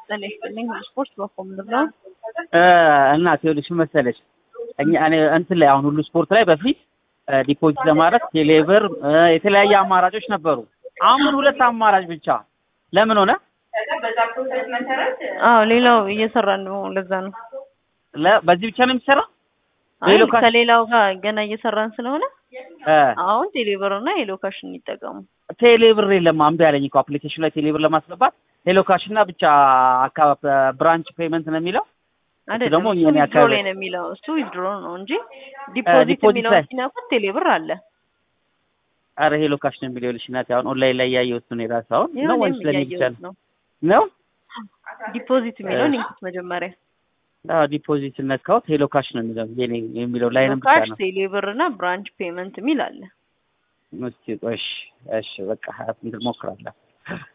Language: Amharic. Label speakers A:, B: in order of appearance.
A: ጤና ይስጥልኝ። ስፖርት በኮም ነው።
B: እናት ይኸውልሽ ምን መሰለሽ እኛ እኔ እንትን ላይ አሁን ሁሉ ስፖርት ላይ በፊት ዲፖዚት ለማድረግ ቴሌብር የተለያየ አማራጮች ነበሩ። አሁን ግን ሁለት አማራጭ ብቻ ለምን ሆነ?
A: አዎ ሌላው እየሰራን ነው። ለዛ ነው
B: ለ- በዚህ ብቻ ነው የሚሰራ?
A: አይ
B: ሌሎ ካሽ-
A: ከሌላው ጋር ገና እየሰራን ስለሆነ
B: እ
A: አሁን ቴሌብር እና ሄሎ ካሽን ይጠቀሙ።
B: ቴሌብር የለም እምቢ አለኝ እኮ አፕሊኬሽን ላይ ቴሌብር ለማስገባት ሄሎ ካሽ እና ብቻ አካባቢ ብራንች ፔመንት ነው የሚለው
A: አይደለም
B: ደግሞ
A: እሱ
B: የኔ
A: ዊዝድሮ
B: አካባቢ-
A: ላይ ነው የሚለው እሱ ዊዝድሮ ነው እንጂ ዲፖዚት
B: ዲፖዚት
A: የሚለውን
B: ላይ-
A: ሲነኩት ቴሌብር አለ።
B: አረ ሄሎ ካሽ ነው የሚለው ልሽ ናት አሁን ኦንላይን ላይ ያየሁት ነው የራሱ አሁን ነው
A: ይሁን
B: ወይስ ለኔ ብቻ
A: እያየሁት
B: ነው
A: ነው።
B: ነው
A: ዲፖዚት የሚለውን
B: እሺ።
A: ይንኩት መጀመሪያ።
B: አዎ ዲፖዚት ነካሁት ሄሎ ካሽ ነው የሚለው የኔ የሚለው ላይንም ብቻ
A: ካሽ
B: ነው
A: ቴሌብር እና ብራንች ፔመንት የሚል አለ።
B: እስኪ ቆይ እሺ እሺ በቃ እንትን ሞክራለሁ